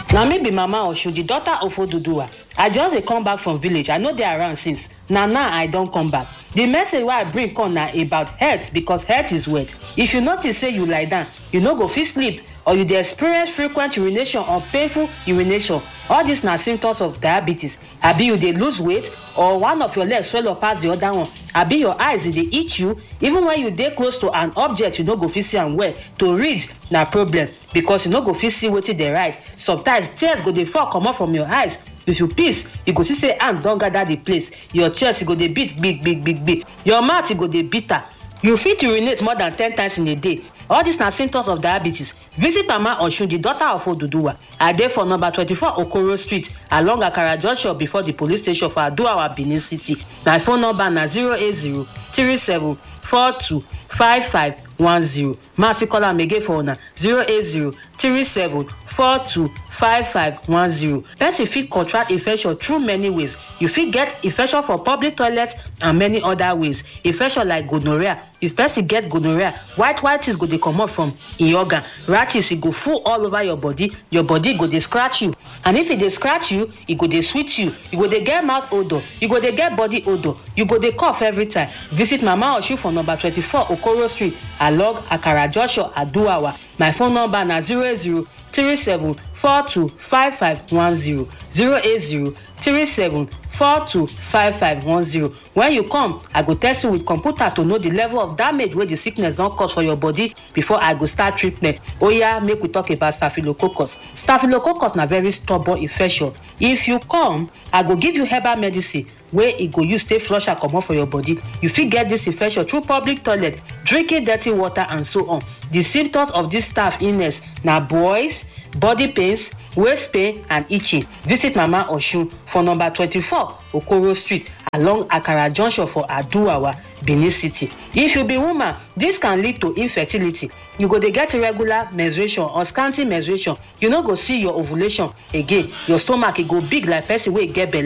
na me be mama oshu di daughter of oduduwa i just dey come back from village i no dey around since na now i don come back di message wey i bring come na about health because health is wealth if you notice say you lie down you no go fit sleep or you dey experience frequent urination or painful urination all dis na symptoms of diabetes abi you dey lose weight or one of your legs swell up pass the other one abi your eyes dey itch you even when you dey close to an object you no go fit see am well to read na problem because you no go fit see wetin dey write sometimes tears go dey fall comot from your eyes if you piss you go see say hand don gather the place your chest go dey beat gbig gbig gbig gbig your mouth go dey bitter you fit urinate more than ten times in a day all dis na symptoms of diabetes visit mama osun di daughter of oduduwa i dey for number twenty-four okoro street along akara junction before di police station for aduawa benin city my phone number na zero eight zero three seven four two five five one zero ma still call am again for una zero eight zero three seven four two five five one zero person fit contract infection through many ways you fit get infection for public toilet and many other ways infection like gonorrhea if person get gonorrhea white white things go dey comot from e organ rashes e go full all over your body your body go dey scratch you and if e dey scratch you e go dey sweet you you go dey get mouth odour you go dey get body odour you go dey cough every time visit mama osun for number twenty-four okoro street along akara junction aduawa my phone number na zero eight zero three seven four two five five one zero zero eight zero three seven four two five five one zero when you come i go test you with computer to know the level of damage wey the sickness don cause for your body before i go start treatment oya make we talk about staphylococcus staphylococcus na very stubborn infection if you come i go give you herbal medicine wey e go use take flush am comot for your body you fit get dis infection through public toilet drinking dirty water and so on the symptoms of dis staph illness na boils body pains waist pain and itching visit mama osun for number twenty-four okoro street along akara junction for aduawa benin city if you be woman dis can lead to infertility you go dey get irregular menstruation or scanty menstruation you no go see your ovulation again your stomach e go big like person wey get belle